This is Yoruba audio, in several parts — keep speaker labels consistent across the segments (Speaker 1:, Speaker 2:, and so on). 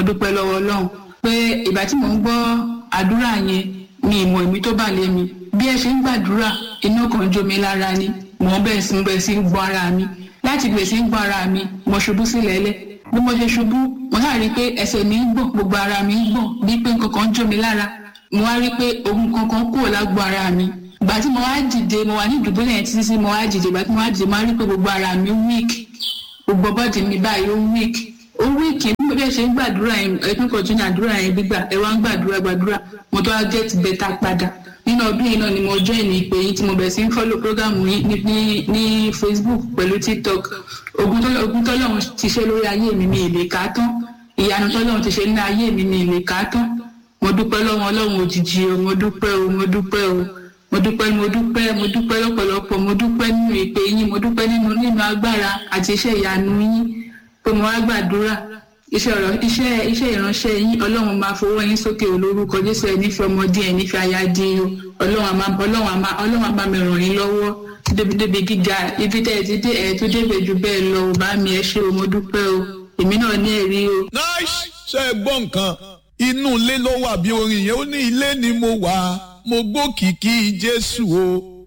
Speaker 1: dúpẹ́ lọ́wọ́ ọlọ́run pé ìgbà tí mò ń gbọ́ àdúrà yẹn mi ìmọ̀ èmi tó bà lé mi bí ẹ ṣe ń gbàdúrà iná kan jó mi lára ni mò ń bẹ̀rẹ̀ sí ń bẹ̀rẹ̀ sí ń gbọ́ ara mi láti bẹ̀rẹ̀ sí ń gbọ́ ara mi mo ṣubú sílẹ̀ lẹ̀ bí mo ṣe ṣubú mo ṣáà rí i pé ẹsẹ̀ mi ń gbọ̀n gbogbo ara mi ń gbọ̀n bí pé nǹkan kan jó mi lára mo wá rí i pé ohun kankan kúrò lágbo ara mi ìgbà tí mo wá dìde mo wà ní ìdùbúlẹ̀ yẹn títí tí mo wá dìde ìgbà tí mo wá dìde mo wá rí i pé gbogbo ara mi weak gbogbo bọ́ọ̀dì mi báyìí ó weak ó weak bí bí ẹ ṣe ń gbàdúrà yẹn ẹtún kọjú ní àdúrà yẹn gbígbà ẹ wá ń gbàdúrà gbàdúrà mo tó wá get better padà nínú ọdún yìí náà ni mo join ní ìpè yìí tí mo bẹ̀rẹ̀ sí ń follow program yìí ní ní ní facebook pẹ̀lú tiktok ogun tọ́lọ́ ogun tọ́lọ́run ti ṣe lórí ayé mi mi ì lè kà á tán ìyanu tọ́lọ́run ti ṣe ní ayé mi mi ì lè kà á tán mo dúpẹ́ lọ́wọ́ ọlọ́run òjijì o mo dúpẹ́ o mo dúpẹ́ o mo dúpẹ́ mo dúpẹ́ mo dúpẹ́ lọ́pọ̀lọpọ̀ mo dúpẹ́ nínú ìpè yín mo dúpẹ́ nínú nínú agbára àti iṣẹ́ ìyanu yín pé mo wá gbàdúrà iṣẹ́ ọ̀rọ̀ iṣẹ́ iṣẹ́ ìránṣẹ́ yín ọlọ́run máa fowó yín sókè olórúkọ jésù ẹ̀ nífẹ̀ẹ́ ọmọdé ẹ̀ nífẹ̀ẹ́ aya di o ọlọ́run àmà ọlọ́run àmà ọlọ́run àmà mi ràn yín lọ́wọ́ débi débi gíga ibi tẹ́ ẹ ti dé ẹ̀ tó débè jù bẹ́ẹ̀ lọ ò bá mi ẹ ṣé o mo dúpẹ́ o èmi náà ní ẹ̀rí o.
Speaker 2: nice ṣe é gbọ́ nǹkan inú ilé ló wà bí orin yẹn ó ní ilé ni mo wà mo gbókìkí jésù o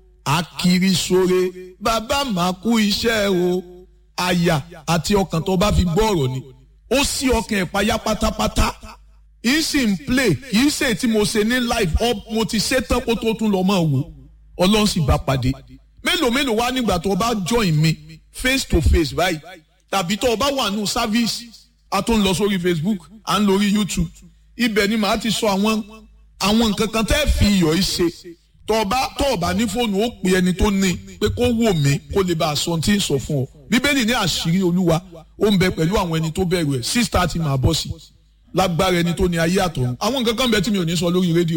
Speaker 2: akiri sore bàbá máa kú iṣẹ́ o àyà àti ọkàn tó bá fi gbọ́ ọ̀rọ̀ ni ó sí ọkàn ẹ̀ payá pátápátá yìí sì ń play kìí ṣe tí mo ṣe ní live up mo ti ṣe tán kó tó tún lọ máa wò ọlọ́run sì bá pàdé mélòó mélòó wá nígbà tó o bá join mi face to face báyìí tàbí tó o bá wà nù service a tún lọ sórí facebook à ń lórí youtube ibẹ̀ ni màá ti sọ àwọn àwọn nǹkan kan tẹ́ fi iyọ̀ yìí ṣe tó o bá tó o bá ní fóònù ó pè ẹni tó ní pé kó wò mí kó lè bá a sọ tí ń sọ fún ọ bíbélì ní àṣírí olúwa ó ń bẹ pẹ̀lú àwọn ẹni tó bẹ̀rù ẹ̀ six thirty máa bọ́ sí lágbára ẹni tó ní ayé àtọ̀run àwọn nǹkan kan bẹ tí mi ò ní sọ lórí rédíò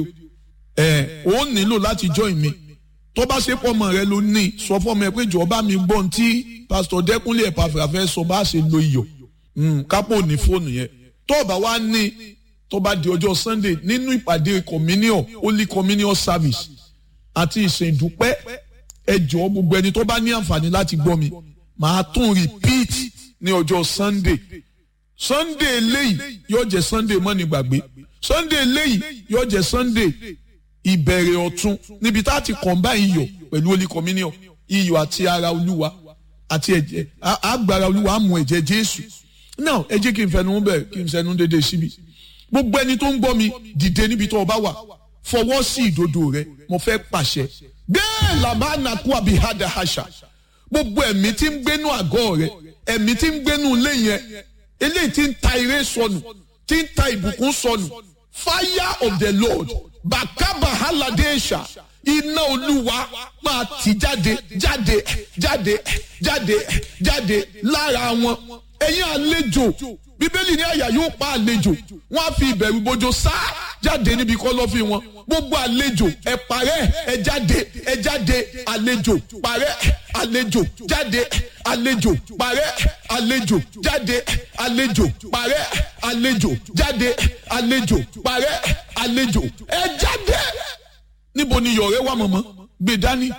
Speaker 2: ẹ̀ ó nílò láti join mi tó bá ṣe pọ́mọ rẹ ló ní sọ fọ́mọ ẹ pé jọ̀ọ́ bá mi gbọ́n tí pásítọ̀ dẹ́kunlé ẹ̀ pàfẹ́fẹ́ sọ bá ṣe lo iyọ̀ kápò ní fóònù yẹn tó o bá wá ní tó bá di ọjọ́ sunday nínú ìpàdé communion holy communion service àti ìsìn ìdúpẹ́ ẹ jọ̀ọ́ gbogbo ẹni tó bá ní àǹfààní láti gbọ́ mi màá tún repeat ní ọjọ́ sunday sunday eléyìí yóò jẹ́ sunday mọ́ni gbàgbé sunday eléyìí yóò jẹ́ sunday ìbẹ̀rẹ̀ ọ̀tun níbi tá a ti combine iyọ̀ pẹ̀lú holy communion iyọ̀ àti ara olúwa àti ẹ̀jẹ̀ àgbàrá olúwa á mú ẹ̀jẹ̀ jésù now ẹ jẹ́ kí n fẹnu bẹ̀ kí n fẹnu dédé síbi gbogbo ẹni tó ń gbọ́ mi dìde níbi tó o bá wà fọwọ́ sí ìdodo rẹ mo fẹ́ pàṣẹ bẹ́ẹ̀ làbá nàkú àbíhádà àṣà gbogbo ẹ̀mí tí ń gbénú àgọ́ rẹ ẹ̀mí tí ń gbénú ilé yẹn eléyìí tí ń ta ire sọnù tí ń ta ìbùkún sọnù fire of the lord bàkàbà hàlàdéṣà iná olúwa máa tì jáde jáde jáde jáde jáde lára wọn ẹ̀yin àlejò bíbélì ní àyà yóò pa àlejò wọn á fi ìbẹ̀rù bojo sá jáde níbi kọ́lọ́fín wọn gbogbo àlejò ẹ parẹ́ ẹ jáde ẹ jáde àlejò parẹ́ àlejò jáde àlejò parẹ́ àlejò jáde àlejò parẹ́ àlejò jáde àlejò parẹ́ àlejò ẹ jáde níbo ni iyọ̀ rẹ wà mọ̀mọ́ gbé dání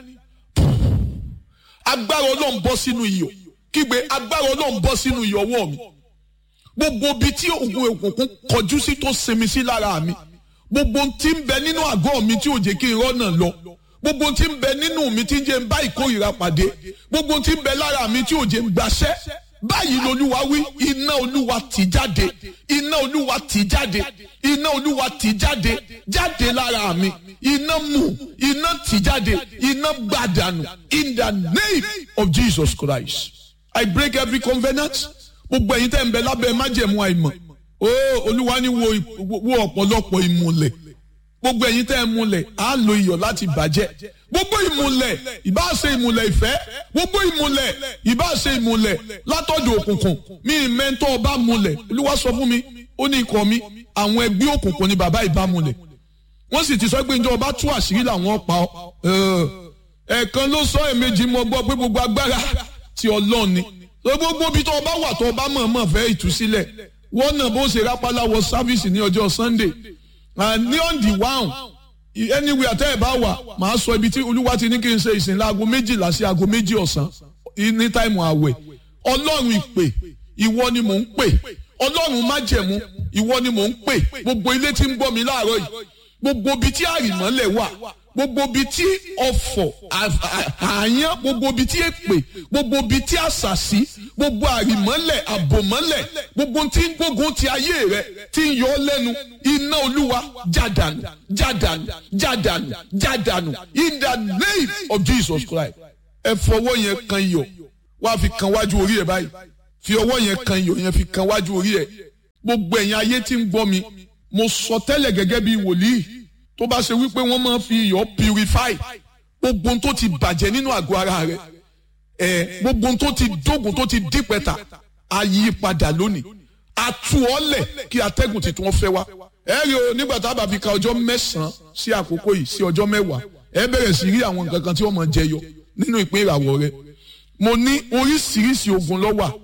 Speaker 2: agbára ọlọ́run bọ́ sínú iyọ̀ kígbe agbára ọlọ́run bọ́ sínú iyọ̀ ọwọ́ mi gbogbo ibi tí oògùn òkùnkùn kọjú sí tó sinmi sí lára mi gbogbo tí ń bẹ nínú àgọ́ mi tí ò jẹ́ kí n rọ́nà lọ gbogbo tí ń bẹ nínú mi tí ń jẹ́ ń bá ìkórìíra pàdé gbogbo tí ń bẹ lára mi tí ò jẹ́ ń gbaṣẹ́ báyìí lolúwa wí iná olúwa tì jáde iná olúwa tì jáde iná olúwa tì jáde jáde lára mi iná mú iná tì jáde iná gbàdànù in the name of Jesus Christ I break every covenant gbogbo ẹ̀yin tẹ́ ń bẹ lábẹ́ májẹ̀mú àìmọ̀ ó olúwa ní wo ọ̀pọ̀lọpọ̀ ìmùlẹ̀ gbogbo ẹ̀yin tẹ́ ń múlẹ̀ á lo iyọ̀ láti bàjẹ́ gbogbo ìmùlẹ̀ ìbá ṣe ìmùlẹ̀ ìfẹ́ gbogbo ìmùlẹ̀ ìbá ṣe ìmùlẹ̀ látọ̀dọ̀ òkùnkùn mi mẹ́ńtọ́ ọba múlẹ̀ olúwa sọ fún mi ó ní ikọ̀ mi àwọn ẹgbẹ́ òkùnkùn ni bàbá ìbá múlẹ̀ wọ́n sì ti sọ pé njẹ́ ọba tú àṣírí làwọn pa ọ́ ẹ̀ẹ̀kan ló sọ ẹ̀ẹ̀mejì mọ́ gbọ́ pé gbogbo agbára ti ọlọ́run ni gbogbo ibi tó ọba wà tó ọba mọ̀ọ́mọ̀ fẹ́ ìtúsílẹ̀ wọ́n náà bó ṣe rápálá wọ sáfíìsì ní ọjọ́ sunday ní on the one anywhere tẹ́ ẹ̀ bá wà màá sọ ibi tí olúwa ti ní kí n ṣe ìsìn láago méjìlá sí aago méjì ọ̀sán ní táìmù àwẹ̀ ọlọ́run ìpè ìwọ ni mò ń pè ọlọ́run májẹ̀mú ìwọ ni mò ń pè gbogbo ilé tí ń gbọ́ mi láàárọ̀ yìí gbogbo ibi tí àrìmọ́lẹ̀ wà gbogbo ibi tí ọ̀fọ̀ àyàn gbogbo ibi tí èpè gbogbo ibi tí àṣàṣì gbogbo àrìmọ́lẹ̀ àbòmọ́lẹ̀ gbogbo tí ń gbógun ti ayé rẹ tí ń yọ ọ́ lẹ́nu iná olúwa jádànù jádànù jádànù jádànù in the name of Jesus Christ ẹ fọwọ́ yẹn kan iyọ̀ wá fi kan wájú orí ẹ báyìí fi ọwọ́ yẹn kan iyọ̀ yẹn fi kan wájú orí ẹ gbogbo ẹ̀yin ayé tí ń gbọ́ mi mo sọ tẹ́lẹ̀ gẹ́gẹ́ bí wòlíì tó bá ṣe wípé wọ́n máa fi iyọ̀ purify gbogbo tó ti bàjẹ́ nínú àgọ́ ara rẹ̀ ẹ̀ gbogbo tó ti dógùn tó ti dípẹ́ta a yí padà lónìí a tú ọ lẹ̀ kí atẹ́gùn tuntun wọn fẹ́ wá ẹ rí o nígbà tá a bá fi ka ọjọ́ mẹ́sàn-án sí àkókò yìí sí ọjọ́ mẹ́wàá ẹ bẹ̀rẹ̀ sí rí àwọn nǹkan kan tí wọ́n máa jẹyọ nínú ìpín ìràwọ̀ rẹ mo ní oríṣiríṣi ogun ló wà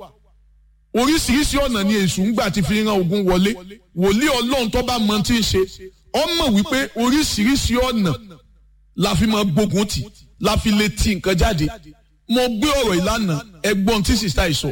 Speaker 2: oríṣiríṣi ọ̀nà ni èṣù ń gbà ti fi ran ogun wọlé wòlíì ọlọ́run tó bá mọ tí ń ṣe ọmọ wípé oríṣiríṣi ọ̀nà la fi máa gbógun tì la fi lè ti nǹkan jáde mo gbé ọ̀rọ̀ ìlànà ẹgbọ́n tí sista yìí sọ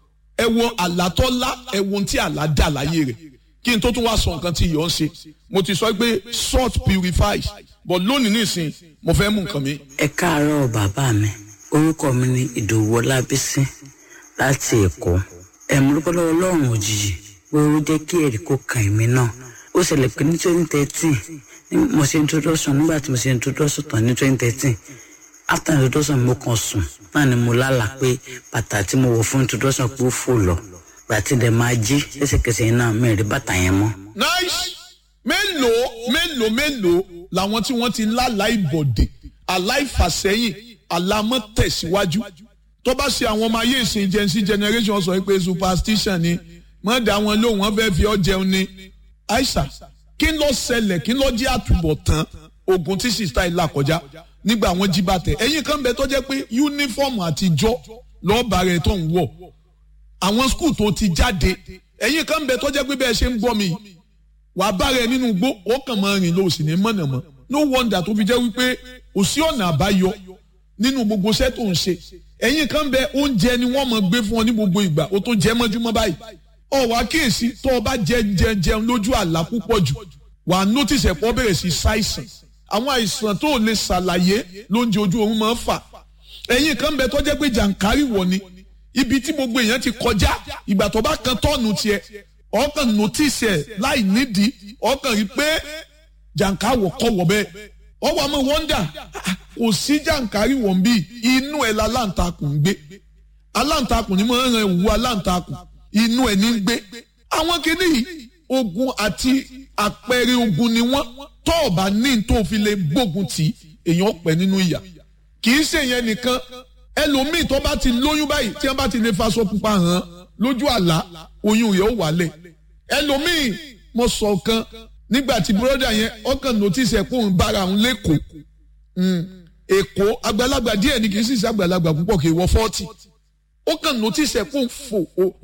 Speaker 2: ẹ wo àlátọ́lá ẹ wo ohun tí àlá dà láyé rẹ̀ kí n tó tún wá sọ nǹkan tí ìyọ̀ ń ṣe mo ti sọ pé salt purifies but lónìí nísìn mo fẹ́ mú nǹkan mi.
Speaker 3: ẹ káàárọ̀ bàbá mi orúkọ mi ni ìdòwú ọlábísí láti èkó ẹ̀mú lọ́wọ́ ọlọ́run òjijì pé ó jẹ́ kí ẹ̀rí kó kàn mí náà ó ṣẹlẹ̀ pé ní twenty thirteen mo ṣe introduction nígbà tí mo ṣe introduction tán ní twenty thirteen after introduction mo kàn sùn náà ni mo lálàá pé bàtà tí mo wọ̀ fún introduction pé ó fò lọ gbàtí dẹ̀ máa jí lẹ́sẹ̀kẹsẹ̀ yẹn náà mi rí bàtà yẹn mọ́.
Speaker 2: nice mélòó mélòó mélòó làwọn tí wọ́n ti lálàá ìbọ̀dè aláìfàsẹ́yìn àlámọ́ tẹ̀síwájú tó bá ṣe àwọn ọmọ ayé ìsìn gen z generation sọ pé superstition ni wọ́n dá wọn lóhùn wọ́n fẹ́ fi ọ́ jẹun ni aisha kí ló ṣẹlẹ̀ kí ló jẹ́ àtúbọ̀tán ogun tí sista ìlà kọjá nígbà wọn jí bàtẹ ẹ̀yin kan bẹ tó jẹ́ pé yúnífọ̀mù àtijọ́ lọ́ọ̀bà rẹ̀ tó ń wọ̀ àwọn skul tó ti jáde ẹ̀yin kan bẹ tó jẹ́ pé bẹ́ẹ̀ ṣe ń gbọ́ mi wà á bá rẹ nínú igbó ó kàn máa rìn lọ òsì ní mọ̀nàmọ́ no wonder tó fi jẹ́ wípé kò sí ọ̀nà àbáyọ nínú gbogbo iṣẹ́ tó ń ṣe ẹ̀yin kan bẹ oúnjẹ ni wọ́n máa gbé fún ọ ní gbogbo ìgbà ó tó jẹ́ mọ́júmọ́ báyìí ọ wá kíyèsí tó o bá jẹ jẹ jẹun lójú àlá púpọ̀ jù wà á notice ẹ̀pọ̀ bẹ̀rẹ̀ sí ṣàìsàn àwọn àìsàn tó o lè ṣàlàyé lóúnjẹ ojú oorun máa ń fà ẹ̀yin kan bẹ tó jẹ́ pé jàǹkárì wọ̀ ni ibi tí gbogbo èèyàn ti kọjá ìgbà tó bá kan tọ́ọ̀nù tiẹ̀ ọkàn notice ẹ̀ láì nídìí ọkàn rí pé jàǹkárì kọ̀ wọ̀ bẹ́ẹ̀ ọwọ́ àmọ́ wọ́ndà kò sí jàǹkárì wọ̀n bí inú ẹ̀ la aláǹtakùn ń gbé aláǹtakùn ni mo ń ran ìwú aláǹtakùn inú ẹ̀ ní ń gbé àwọn kìíní yìí ogun àti àpẹẹrẹ ogun ni wọ́n tó o bá ní tó fi lè gbógun tì èèyàn pẹ́ nínú ìyà kì í ṣe yẹn nìkan ẹlòmíì tó bá ti lóyún báyìí tí wọ́n bá ti lè faṣọ pupa hàn lójú àlá oyún rẹ̀ ó wálẹ̀ ẹlòmíì mo sọ kan nígbà tí bùrọ́dà yẹn ọkàn notice ẹ̀ pé òun bára òun lẹ́kọ̀ọ́ èkó àgbàlagbà díẹ̀ ni kì í sì sí àgbàlagbà púpọ̀ kì í wọ fọ́ọ̀tì ó kàn notice ẹ̀ pé òun fò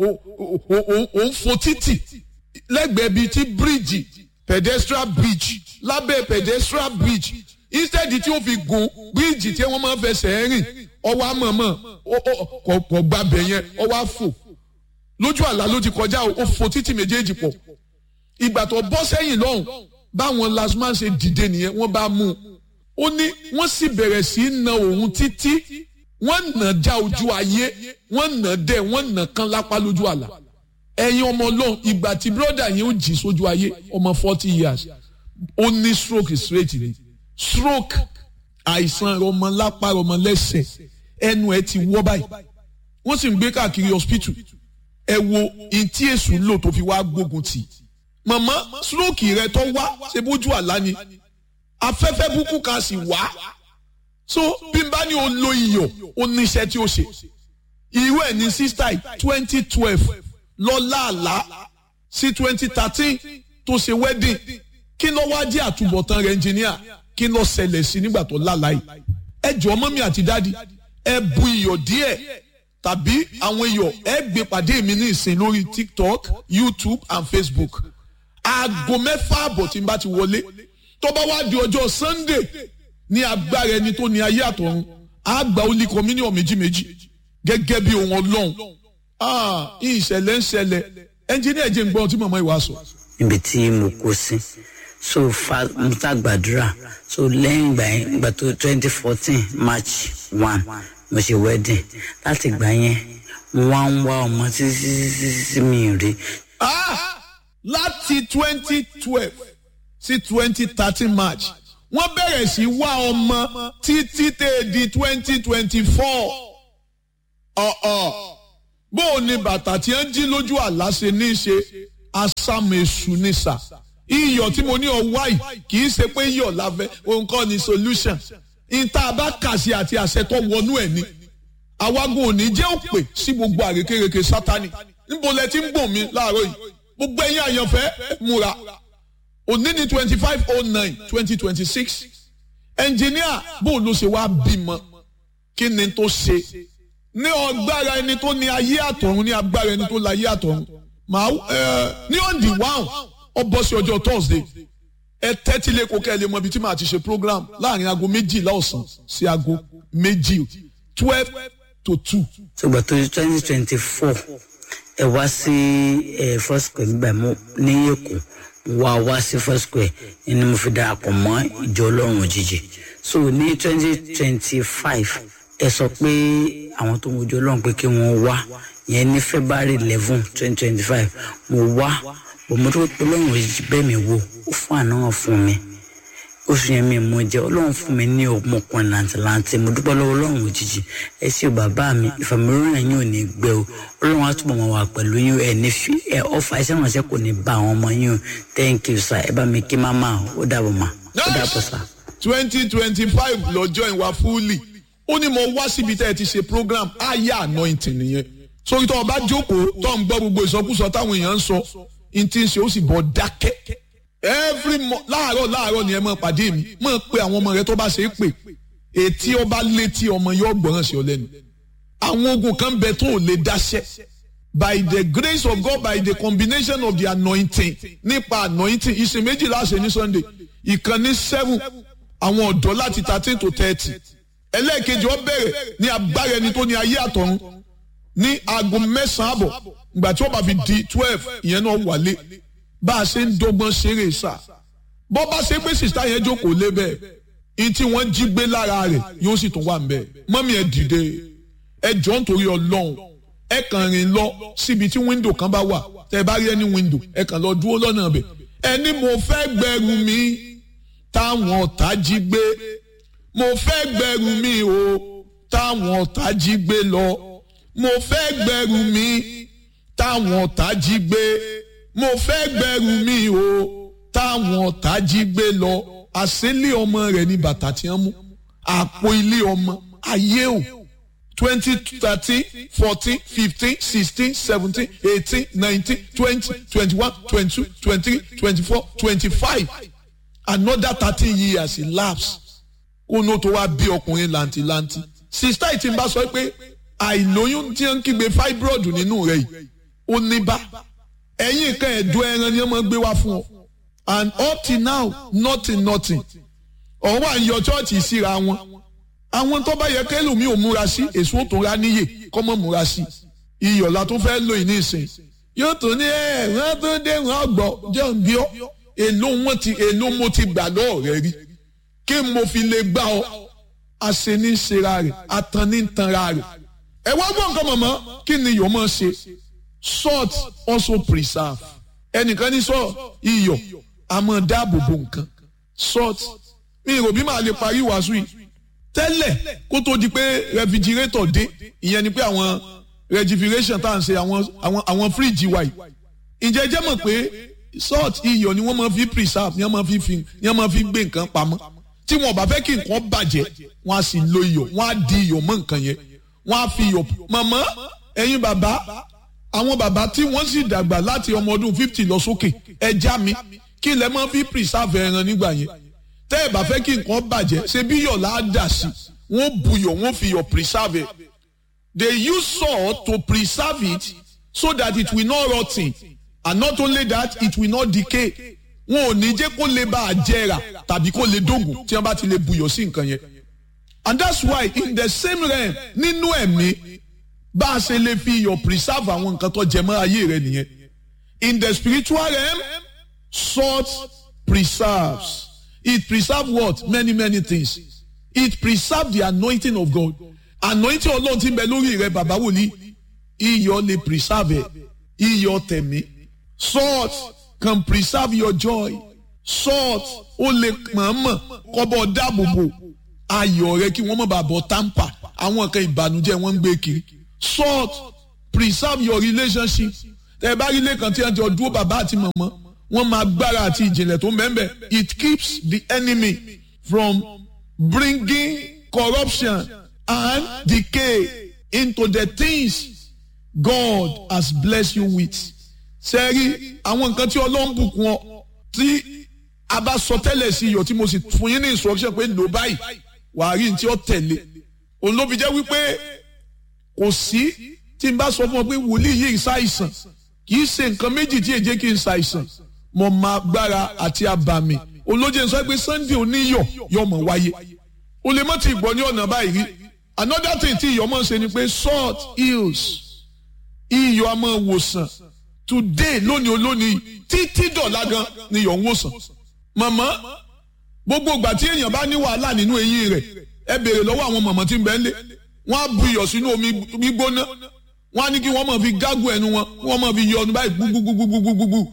Speaker 2: òun fò títì lẹ́gbẹ̀ẹ́ bíi ti bíríìjì pedestrian bridge lábẹ́ pedestrian bridge instead tí ó fi gun bíríìjì tí wọ́n máa ń fẹsẹ̀ rìn ọwọ́ àmọ̀mọ̀ kò gbàbẹ̀ yẹn ọwọ́ àfò lójú àlá ló ti kọjá ó fò títì méjèèjì pọ̀ ìgbà tó bọ́ sẹ́yìn lọ́hùn báwọn lasman ṣe dìde nìyẹn wọ́n bá mú un ó ní wọ́n sì bẹ̀rẹ̀ sí í na òun títí wọ́n nà já ojú ayé wọ́n nà dẹ̀ wọ́n nà kán lápá lójú àlá ẹ̀yin ọmọ ọlọ́run ìgbà tí bírọ́dà yẹn ó jì sójú ayé ọmọ forty years ó ní stroke straight ni stroke àìsàn ọmọ lápá ọmọ lẹ́sẹ̀ ẹnu ẹ ti wọ́ báyìí wọ́n sì ń gbé káàkiri hospital ẹ wo ìtí èṣù lò tó fi wá gbógun tì màmá stroke rẹ tó wá ṣe bójú àlá ni afẹ́fẹ́ búkú kan sì wá so bí n bá ní o lo iyọ̀ ó ní iṣẹ́ tí ó ṣe irú ẹ̀ ní sísítà twenty twelve lọ́la àlá sí twenty thirteen tó ṣe wedding kí ló wá jẹ́ àtúbọ̀tán rẹ̀ engineer kí ló ṣẹlẹ̀ sí nígbà tó lálàá yìí ẹ jọ mọ́mí àti dádì ẹ bu iyọ̀ díẹ̀ tàbí àwọn iyọ̀ ẹ gbé pàdé mi ní ìsìn lórí tiktok youtube and facebook aago mẹ́fà àbọ̀ tí n bá ti wọlé tó bá wá di ọjọ́ sunday ní agbára ẹni tó ní ayé àtọ̀run á gba olí communion méjì méjì gẹ́gẹ́ bí ohun ọlọ́run ìṣẹ̀lẹ̀ ń ṣẹlẹ̀ ẹnjìníà jẹ́ ń gbọ́ tí màmá ìwà sọ.
Speaker 3: níbi tí mo kó sí so fa mo ta gbàdúrà so lẹ́yìn ìgbà yẹn ìgbà tó twenty fourteen march one mo ṣe wedding láti ìgbà yẹn mo wá ń wá ọmọ títí títí tí mi ì rí
Speaker 2: Ah! láti twenty twelve sí twenty thirteen march wọ́n bẹ̀rẹ̀ sí wá ọmọ títí tẹ̀ di twenty twenty four ọ̀ọ̀ bó o ní bàtà tí ń jí lójú àlá ṣe ní í ṣe asámẹ̀sù ní sà iyọ̀ tí mo ní ọwá yìí kì í ṣe pé iyọ̀ láfẹ́ òun kọ́ ni solution ìta bá kà sí àti àṣẹ tó wọnú ẹ̀ ni àwagun òní jẹ́ òpè sí gbogbo àrékérekè sátani níbo lẹ ti ń gbọ̀n mi láàárọ̀ yìí gbogbo ẹ̀yin àyànfẹ́ múra òní ní twenty five oh nine twenty twenty six ẹnjìníà bó ló ṣe wá bímọ kí ni tó ṣe ní ọgbára ẹni tó ní ayé àtọ̀run ní agbára ẹni tó láyé àtọ̀run màá ẹ ní ọ̀dì wáhùn ọ bọ́ sí ọjọ́ thursday ẹ tẹ́tí lé kókẹ́ ẹ lè mọ ibi tí màá ti ṣe program láàrin aago méjìlá ọ̀sán sí aago méjì twelve to two.
Speaker 3: ṣùgbọ́n tó twenty twenty four ẹ wá sí ẹ first square nígbà mo ní èkó wá wá sí first square ni mo fi darapọ̀ mọ́ ìjọ ọlọ́run òjijì so ní twenty twenty five ẹ sọ pé àwọn tó ń wojú ọlọ́run pé kí wọ́n wá yẹn ní february eleven twenty twenty five mo wá bọ̀mọ́ tó pé ọlọ́run òjijì bẹ́ẹ̀ mi wò ó fún àná wọn fún mi oṣù yẹn mi mo jẹ ọlọ́run fún mi ní ọmọkùnrin làǹtìlanti mo dúpẹ́ lọ́wọ́ ọlọ́run òjijì ẹ ṣé o bàbá mi ìfàmìlóyún ẹ̀yìn ò ní gbẹ o ọlọ́run á túbọ̀ máa wà pẹ̀lú yín ẹ̀ ní fi ẹ̀ ọ̀fà iṣẹ́ ìrànṣẹ́ kò ní bá àwọn ọmọ yín o thank you sir ẹ bá mi kí máma ó dàbọ̀ mà ó dàbọ̀ sir.
Speaker 2: twenty twenty five lọ́jọ́ ìwà fúlì ó ní mo wá síbi tẹ́ ẹ ti ṣe program aya anointing nìyẹn sórí tó o bá jókòó tó ń gbọ́ gbogbo ìsọkúsọ táwọn èèyàn ń sọ n ti ń ṣe ó sì bọ̀ dákẹ́ every mo láàárọ̀ láàárọ̀ ni ẹ máa pàdé mi máa pe àwọn ọmọ rẹ tó bá ṣe é pè etí ọba létí ọmọ yóò gbọ́ràn sí ọ lẹ́nu àwọn ogun kan bẹ tó ò lè dáṣẹ́ by the grace of God by the combination of the anointing nípa anointing ìsìn méjìlá ṣe ní Sunday ìkànnì seven àwọn ọ̀dọ́ láti thirteen to thirty ẹlẹ́ẹ̀kejì ó bẹ̀rẹ̀ ní agbára ẹni tó ní ayé àtọ̀run ní aago mẹ́sàn-án àbọ̀ ìgbà tí ó bá fi di twelve ìyẹn náà wálé bá a ṣe ń dọ́gbọ́n ṣeré sá bọ́ bá ṣe pé sìsá yẹn jókòó lé bẹ́ẹ̀ ní tí wọ́n jí gbé lára rẹ̀ yóò sì tún wà ń bẹ́ẹ̀ mọ́mí ẹ dìde ẹ jọ nítorí ọlọ́run ẹ kàn rìn lọ síbi tí wíńdò kan bá wà tẹ bá rí ẹni wíńdò ẹ kàn lọ dúró lọ́nà bẹ̀ ẹni mo fẹ́ gbẹrù mi táwọn ọ̀tá jí gbé mo fẹ́ gbẹrù mi o táwọn ọ̀tá jí gbé lọ mo fẹ́ gbẹrù mi táwọn ọ̀tá jí gbé mo fẹ́ gbẹrù mi o táwọn ọ̀tá jí gbé lọ àṣélé ọmọ rẹ̀ ní bàtà tí wọ́n mú àpò ilé ọmọ ayé o twenty thirteen fourteen fifteen sixteen seventeen eighteen nineteen twenty twenty-one twenty-two twenty-three twenty-four twenty-five another thirteen years elapse kó ní o tó wá bí ọkùnrin làǹtìlanti sista ìtì ń bá sọ pé àìlóyún tí ń kígbe fibroid nínú rẹ̀ yìí ó ní bá ẹ̀yìn kan ẹ̀dùn ẹran ni wọ́n máa gbé wá fún ọ and up till now nothing nothing ọ̀hún wà ń yọ chọ́ọ̀chì síra wọn àwọn tó bá yẹ kẹlòmí ò múra sí èso tó ra níyè kọ́ mọ́ múra sí iyọ̀la tó fẹ́ lò ní ìsìn yóò tó ní ẹ wọ́n tó dé wọ́n gbọ́ jẹ́ ń bí ọ́ èló wọn ti èló mo ti gbà lọ́ọ̀ rẹ rí kí mo fi lè gbà ọ́ àṣení ṣera rẹ̀ àtàní tanra rẹ̀ ẹ wá gbọ́ nǹkan mọ̀mọ́ kí ni iyọ̀ máa ṣe salt also preserve ẹnìkan ní sọ iyọ̀ a máa dáàbò bo nǹkan salt mi ò bí màá lè parí wàásù yìí tẹ́lẹ̀ kó tó di pé refrigerator dé ìyẹn ni pé àwọn refrigeration tá à ń ṣe àwọn àwọn àwọn fíríjì wa yìí ǹjẹ́ jẹ́ mọ̀ pé salt iyọ̀ ni wọ́n máa fi preserve ni wọ́n máa fi fi ni wọ́n máa fi gbé nǹkan pamọ́ tí wọn bá fẹ́ kí nǹkan bàjẹ́ wọ́n á sì lo iyọ̀ wọ́n á di iyọ̀ mọ́ nǹkan yẹn wọ́n á fi iyọ̀ màmá ẹ̀yin bàbá àwọn bàbá tí wọ́n sì dàgbà láti ọmọ ọdún fifty lọ sókè ẹja mi kí lẹ máa fi preserve ẹran nígbà yẹn tẹ́ ẹ̀ bá fẹ́ kí nǹkan bàjẹ́ ṣe bí iyọ̀ là á dà sí wọ́n buyọ̀ wọ́n fi iyọ̀ preserve it they use salt to preserve it so that it will not rot ten and not only that it will not decay wọn ò ní jẹ́ kó lè bá a jẹrà tàbí kó lè dógùn tí wọ́n bá ti lè buyọ̀ sí nǹkan yẹn and that's why in the same realm nínú ẹ̀mí bá a ṣe lè fi iyọ̀ preserve àwọn nǹkan tó jẹ mọ́ ayé rẹ nìyẹn in the spiritual realm salt preserves it preserves what many many things it preserves the anointing of God anointing ọlọ́run ti ń bẹ lórí rẹ bàbá wòlíì iyọ̀ lè preserve ẹ̀ iyọ̀ tẹ̀mí salt can preserve your joy salt ó lè mọ̀ọ́mọ̀ kọ́bọ̀ dáàbòbò ayọ̀ rẹ kí wọ́n má bàa bọ̀ tamper àwọn kan ìbànújẹ́ wọ́n ń gbé kiri salt preserve your relationship tẹ bá rí lẹ́kàn tí wọ́n ti ọdún bàbá àti màmá wọ́n máa gbára àti ìjìnlẹ̀ tó mẹ́mbẹ̀ it keeps the enemy from bringing corruption and decay into the things God has blessed you with. sẹ́rí àwọn nǹkan tí ọlọ́run bùkún ọ tí a bá sọ tẹ́lẹ̀ sí iyọ̀ tí mo sì fún yín ní instruction pé lò báyìí wàá rí ní tí ó tẹ̀lé òun ló fi jẹ́ wípé kò sí tí n bá sọ fún ọ pé wòlíì yìí ṣàìsàn kì í ṣe nǹkan méjì tí èjé kì í ṣàìsàn mo máa gbára àti àbàmì olóje sọ pé sunday oníyọ̀ yọ mọ̀ wáyé o lè mọ̀ tí gbọ́ ní ọ̀nà báyìí rí another thing tí iyọ̀ máa ń ṣe ni pé salt heals iyọ̀ a máa wòsàn today lónìí olónìí títí dọ̀la gan ni iyọ̀ ń wòsàn màmá gbogbo ìgbà tí èèyàn bá ní wàhálà nínú eyín rẹ̀ ẹ béèrè lọ́wọ́ àwọn màmá tí ń bẹ ń lé wọ́n á bu iyọ̀ sínú omi gbígbóná wọ́n á ní kí wọ́n máa fi gágùn ẹnu wọn wọ́n máa fi yọ ọdún báyìí gbúgbúgbúgbúgbúgbú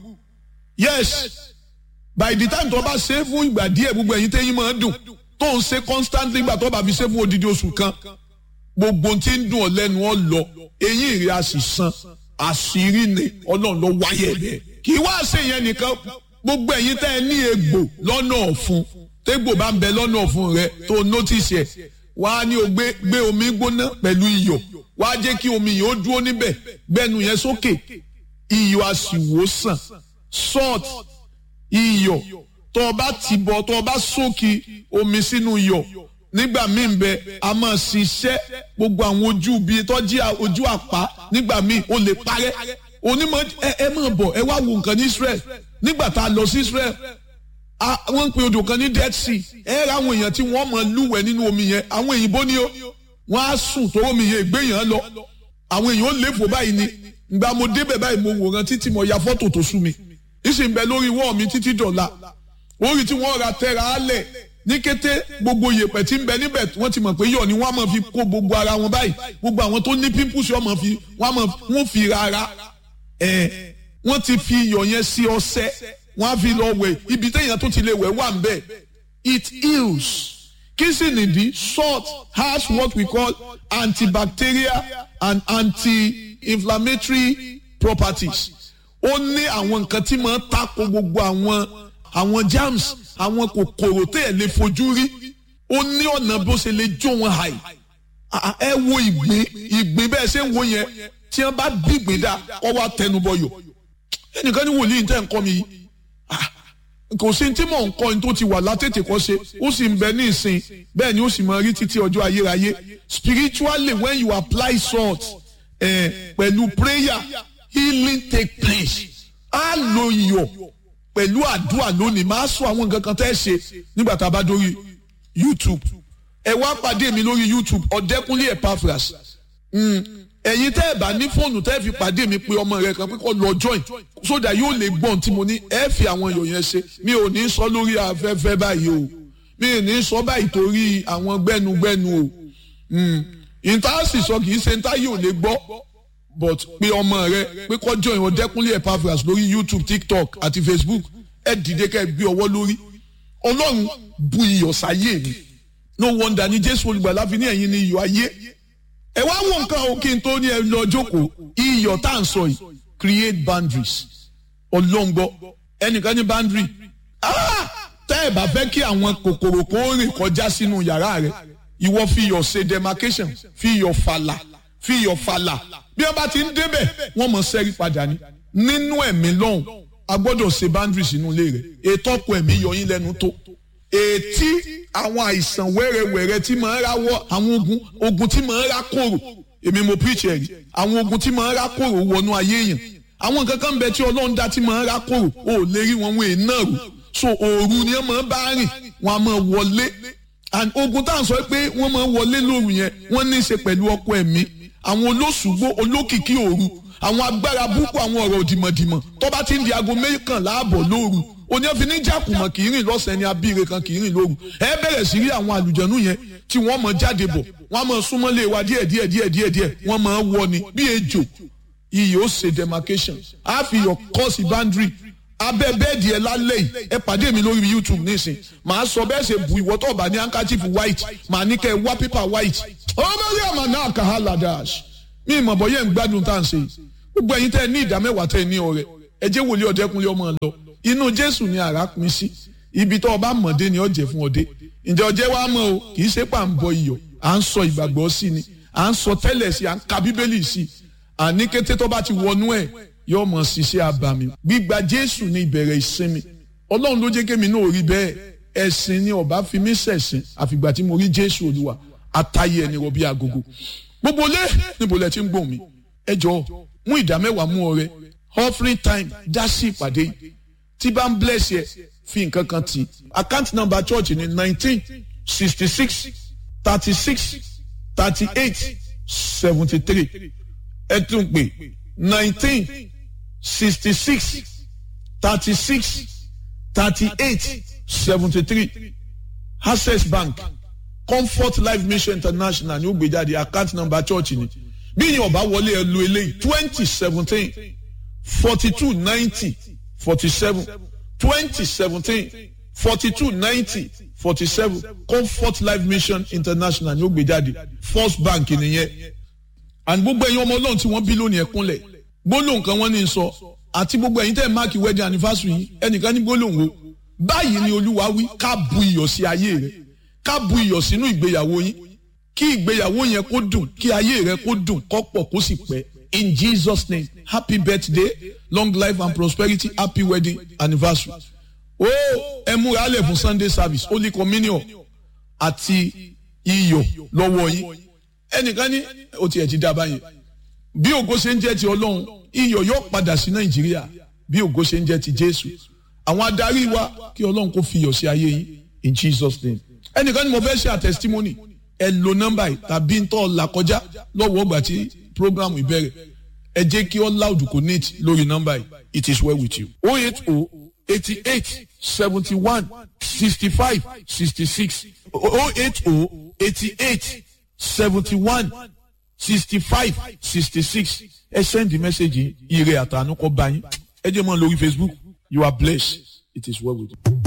Speaker 2: yes by the time tó bá ṣe é fún ìgbà díẹ̀ gbogbo ẹ̀yin tẹ́yìn máa dùn tó ń ṣe constantly gbà tó bá fi ṣe fún odidi oṣù kan gbogbo tí ń dùn ọ́ lẹ́nu ọ́ lọ eyín rẹ̀ a sì san àṣírí ni ọlọ́run ló wáyé ẹ̀ kì í wá ṣe yẹn nìkan gbogbo ẹ̀yin tẹ́ ẹ ní egbò lọ́nà ọ̀fun tégbò bá ń bẹ lọ́nà ọ̀fun rẹ tó notice ẹ̀ wá ní o gbé gbé omi gbóná pẹ̀lú iyọ̀ wá jẹ́ kí omi yìí ó dúró níbẹ̀ gbẹ́nu yẹn sókè iyọ̀ a sì wò sàn salt iyọ̀ tó o bá ti bọ̀ tó o bá sókè omi sínú iyọ̀ nígbà míì bẹ a máa ṣiṣẹ́ gbogbo àwọn ojú bíi tọ́jú ojú àpá nígbà míì o lè parẹ́ onímọ̀ ẹ ẹ máa bọ̀ ẹ wá wo nǹkan ní Israel nígbà tá a lọ sí Israel wọ́n ń pe odò kan ní Dead Sea ẹ ra àwọn èèyàn tí wọ́n máa lúwẹ̀ nínú omi yẹn àwọn èyìnbó ni ó wọ́n á sùn tó omi yẹn ìgbéyàn lọ àwọn èèyàn ó léfò báyìí ni ìgbà mo débẹ̀ báyìí mo wòran títí mo ya fọ́tò tó sú mi ìsìn bẹ lórí wọ́ọ̀ mi títí dọ̀la orí tí wọ́n ra tẹ́ra á lẹ̀ ní kété gbogbo yèpẹ̀ tí ń bẹ níbẹ̀ wọ́n ti mọ̀ pé yọ̀ ni wọ́n á máa fi kó gbogbo ara wọn báyìí gbogbo àwọn tó ní pimples wọ́n máa fi wọ́n fi rárá ẹ̀ wọ́n ti fi iyọ̀ yẹn sí ọṣẹ wọ́n á fi lọ wẹ̀ ibi téèyàn tó ti lè wẹ̀ wà ń bẹ̀ it heals kí sì nìdí salt has what we call antibacterial and anti-inflammatory properties ó ní àwọn nǹkan tí máa ń tako gbogbo àwọn àwọn germs àwọn kòkòrò tẹ́ ẹ̀ lè fojú rí ó ní ọ̀nà bó ṣe lè jó wọn hàì ẹ wo ìgbín ìgbín bẹ́ẹ̀ ṣe ń wo yẹn tí wọ́n bá bí ìgbín dá kọ́ wá tẹnubọyọ̀ ẹnìkan ní wòlíì tẹ́ ń kọ́ mi yìí kò sí tí mò ń kọ́ ní tó ti wà látètè kọ́ ṣe ó sì ń bẹ ní ìsìn bẹ́ẹ̀ ni ó sì máa rí títí ọjọ́ ayérayé spiritually when you apply salt eh, pẹ̀lú prayer healing take place á lo iyọ̀ pẹ̀lú àdúrà lónìí máa sọ àwọn nǹkan kan tẹ́ ṣe nígbà tá a bá dórí YouTube ẹ wá pàdé mi lórí YouTube ọ̀dẹ́kúnlé Epaphras ẹ̀yin tẹ́ ẹ̀ bá ní fóònù tẹ́ ẹ̀ fi pàdé mi pé ọmọ rẹ kan pé kó lọ join sódà yóò lè gbọ́n tí mo ní ẹ fi àwọn èèyàn yẹn ṣe mi ò ní sọ lórí afẹ́fẹ́ báyìí o mi ò ní sọ báyìí torí àwọn gbẹ́nugbẹ́nu o ìtaàsì sọ kì í ṣe ntá yóò lè gbọ́ but pé ọmọ rẹ pé kó join ọ̀dẹ́kúnlé Epaphras lórí YouTube TikTok àti Facebook ẹ dìde ká ẹ gbé ọwọ́ lórí ọlọ́run bu iyọ̀ sáyé mi no wonder ni Jésù olùgbàlà fi ní ẹ̀yin ni iyọ̀ ayé ẹ wá wo nǹkan o kí n tó ní ẹ lọ jókòó iyọ̀ tá à ń sọ yìí create boundaries ọlọ́ngbọ́ ẹnìkan ní boundary tẹ́ ẹ bá fẹ́ kí àwọn kòkòrò kó rìn kọjá sínú yàrá rẹ ìwọ fi iyọ̀ ṣe demarcation fi iyọ̀ fàlà fi iyọ̀ fàlà bí wọ́n bá ti ń débẹ̀ wọ́n mọ̀ sẹ́rí padà ní nínú ẹ̀mí lọ́hùn a gbọ́dọ̀ ṣe boundaries nínú ilé rẹ̀ ètò ọkọ̀ ẹ̀mí yọ yín lẹ́nu tó ètí àwọn àìsàn wẹ́rẹ́wẹ́rẹ́ tí máa ń ráwọ́ àwọn ogun ogun tí máa ń rá kòrò èmi mo preach ẹ̀rí àwọn ogun tí máa ń rá kòrò wọnú ayé èèyàn àwọn nǹkan kan bẹ tí ọlọ́run dá tí máa ń rá kòrò o ò lè rí wọn wọn èèyàn náà rò so òru ni wọ́n máa ń bá rìn wọ́n á máa wọlé and ogun tá à ń sọ pé wọ́n máa ń wọlé lóru yẹn wọ́n ní í ṣe pẹ̀lú ọkọ ẹ̀mí àwọn olóṣùgbó olókìkí òru àwọn agbára búkú àwọn ọ̀rọ̀ òdìmọ̀dìmọ̀ tó bá ti ń di aago mẹ́kànlá ààbọ̀ lóru òní ọ̀fìn ní jákùmọ̀ kì í rìn lọ́sàn-án ní abíire kan kì í rìn lóru ẹ bẹ̀rẹ̀ sí rí àwọn àlùjẹ̀nu yẹn tí wọ́n mọ̀ jáde bọ̀ wọ́n mọ̀ súnmọ́lé wa díẹ̀ díẹ̀ díẹ̀ díẹ̀ díẹ̀ wọ́n mọ̀ wọ ni bí ejò iyì ó ṣe demarcation á fi yọ kọ́ọ̀sì boundary abẹ́ bẹ́ẹ̀dì ẹ lálẹ́ yìí ẹ pàdé mi lórí youtube nísìn màá sọ bẹ́ẹ̀ ṣe bu ìwọ́ tó bá ní handkerchief white màá ní kẹ́ ẹ wá paper white ọmọdé àmà náà kà á ladash mi ìmọ̀ bọ́ yẹn ń gbádùn tá à ń ṣe yìí gbogbo ẹ̀yin tẹ́ ẹ ní ìdá mẹ́wàá tẹ́ ẹ ní ọrẹ ẹ jẹ́ wòlíì ọ̀dẹ́kunlé ọmọ lọ inú jésù ni àrà pin sí ibi tó ọba mọ̀dé ni ọ̀jẹ̀ fún ọdẹ ǹjẹ́ ọjẹ́ wa mọ̀ o kì í ṣe pà ń bọ iyọ̀ à ń sọ ìgbàgbọ́ sí ni à ń sọ tẹ́lẹ̀ sí à ń ka bíbélì sí àní kété tó bá ti wọnú ẹ̀ yóò mọ̀ ṣiṣẹ́ abàmì gbígba jésù ní ìbẹ̀rẹ̀ ìsinmi ọlọ́run ló jẹ́ kémi náà rí bẹ́ẹ̀ ẹ̀sìn ni ọba fi mí ṣẹ̀sìn àfìgbà tí mo rí jésù olúwa àtàyè ẹni rọ bí agogo gbogbo lé níbo lẹ ti ń gbóhùn mi ẹ jọ mú ìdá mẹ́wàá mú ọrẹ offering time dá sí ìpàdé yìí tí bá ń bless yẹ fi nǹkan kan tì account number church ni nineteen sixty six thirty six thirty eight seventy three ẹ tún pè nineteen sixty six thirty six thirty eight seventy three access bank comfort life mission international ní ó gbé jáde account number church ni bí yín ọba wọlé ẹ lo eléyìí twenty seventeen forty two ninety forty seven twenty seventeen forty two ninety forty seven comfort life mission international ní ó gbé jáde first bank nìyẹn and gbogbo ẹ̀yin ọmọ ọlọ́run tí wọ́n bí lónìí ẹ̀kúnlẹ̀ gbólóhùn kan wọ́n ní sọ àti gbogbo ẹ̀yin tẹ́ ẹ̀ máàkì wedding anniversary yìí ẹnìkan ní gbólóhùn wo báyìí ni olúwa wí ká bu iyọ̀ sí ayé rẹ ká bu iyọ̀ sínú ìgbéyàwó yín kí ìgbéyàwó yẹn kó dùn kí ayé rẹ kó dùn kó pọ̀ kó sì pẹ́ in jesus name happy birthday long life and prosperity happy wedding anniversary ó ẹ múra lẹ̀ fún sunday service holy communion àti iyọ̀ lọ́wọ́ yín ẹnìkan ní o tiẹ̀ ti dábàá yẹn bí ògo ṣe ń jẹ́ ti ọlọ́run iyọ̀ yóò padà sí nàìjíríà bí ògo ṣe ń jẹ́ ti jésù àwọn adarí wa kí ọlọ́run kó fi iyọ̀ sí ayé yín in jesus name ẹnìkan ní mo fẹ́ ṣe àtẹsítímọ́nì ẹ lo nọ́mbà yìí tàbí ń tọ́ là kọjá lọ́wọ́ ọgbà tí programu ìbẹ̀rẹ̀ ẹ jẹ́ kí all loud connect lórí nọ́mbà yìí it is well with you. oh eight oh eighty eight seventy one sixty five sixty six oh eight oh eighty eight seventy one sixty five sixty six ẹ send the message ire àtànú kọ bá yín ẹ jẹ́ mọ́ lórí facebook you are blessed it is well with you.